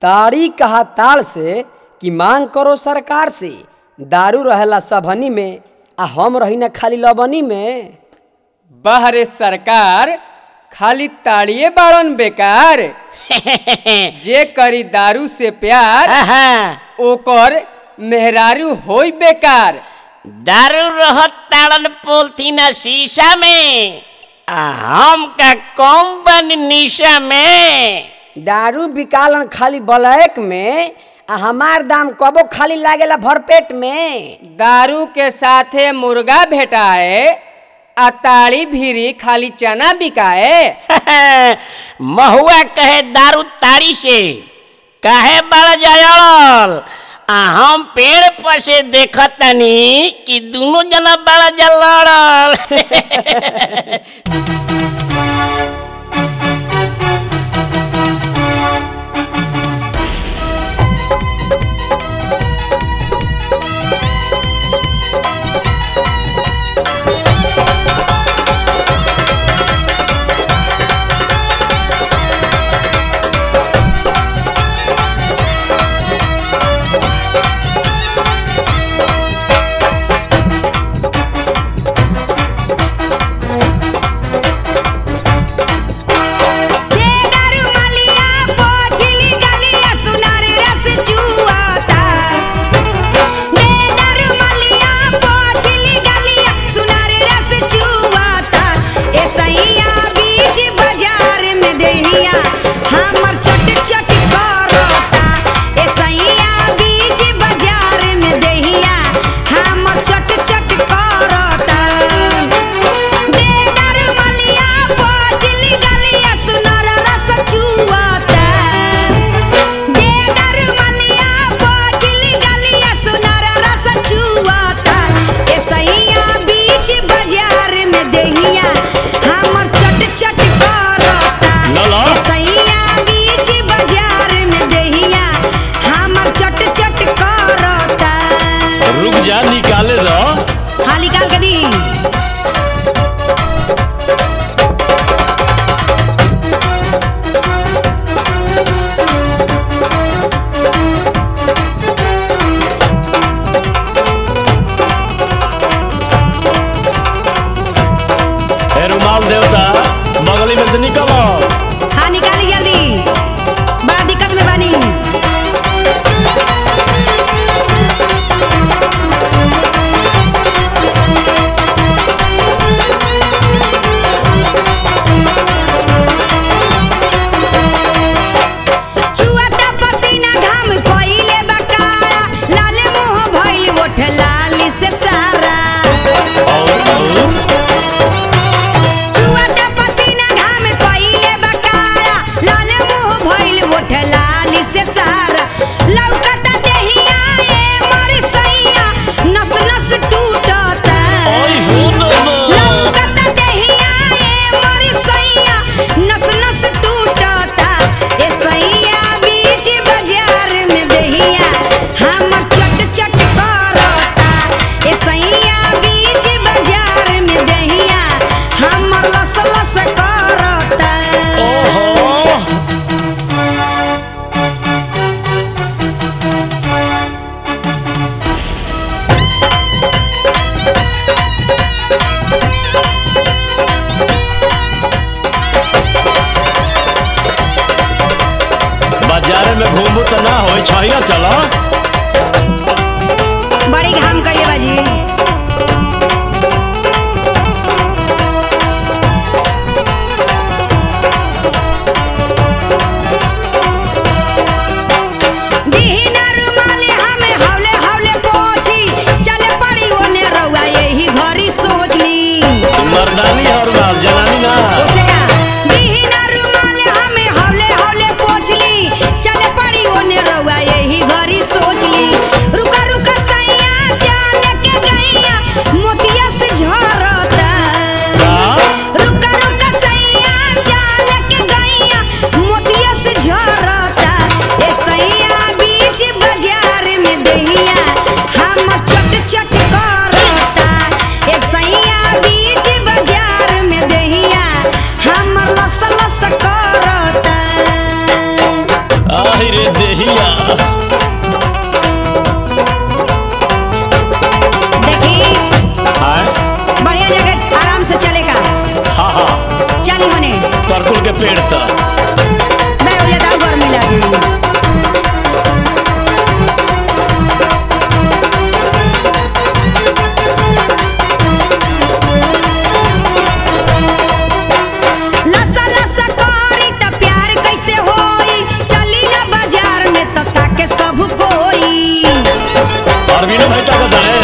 ताड़ी कहा ताड़ से कि मांग करो सरकार से दारू रहेला सबनी में आ हम रही ना खाली लबनी में बाहरे सरकार खाली ताड़िए बाड़न बेकार जे करी दारू से प्यार ओकर मेहरारू होई बेकार दारू रहत ताड़न पोलथीन शीशा में आ हम का कम बन निशा में दारू बिकालन खाली ब्लैक में आ हमार दाम कबो खाली लागेला भरपेट में दारू के साथे मुर्गा भेटाए आ ताड़ी भीरी खाली चना बिकाए महुआ कहे दारू ताड़ी से काहे बड़ जायल आ हम पेड़ पर से देखत तनी कि दोनों जना बड़ा जा लड़ल रुक जा निकाले द हाँ निकाल के दी ए रुमाल देवता बगली में से निकलो हाँ निकाली जल्दी बड़ा दिक्कत में बनी छुअता पसीना घाम कोइले बकारा लाल मुंह भइल ओठ लाली से सारा और और छुअता पसीना घाम कोइले बकारा लाल मुंह भइल ओठ लाली से सारा लौकता देहिया ए मोर सैया नस नस टूटता ओए हो दो लौकता देहिया ए मोर सैया नस नस टूटता ए सैया बीच बाजार में देहिया हम चट चट करता ए सैया बीच बाजार में देहिया हम लस लस करता ओहो बाजारे में घूमू तो ना होई छैया चलो बड़ी घाम कइले बाजी दीना रुमाले हमें हौले हौले पोछी चले पड़ी ओने रउआ यही घरी सोच ली मर्दानी और माल जनानी ना दीना रुमाले हमें हौले हौले पोछ ली चले पड़ी ओने रउआ यही घरी सोच ली रुका रुका सैया चाल के गई देहिया देखी आय बढ़िया जगह आराम से चलेगा हाँ हाँ चली होने तरकुल के पेड़ तक मैं हो जाता गर्मी लगी लसा लसा करी त प्यार कैसे होई चली ना बाजार में त ताके सब कोई अरविंद भाई का बताए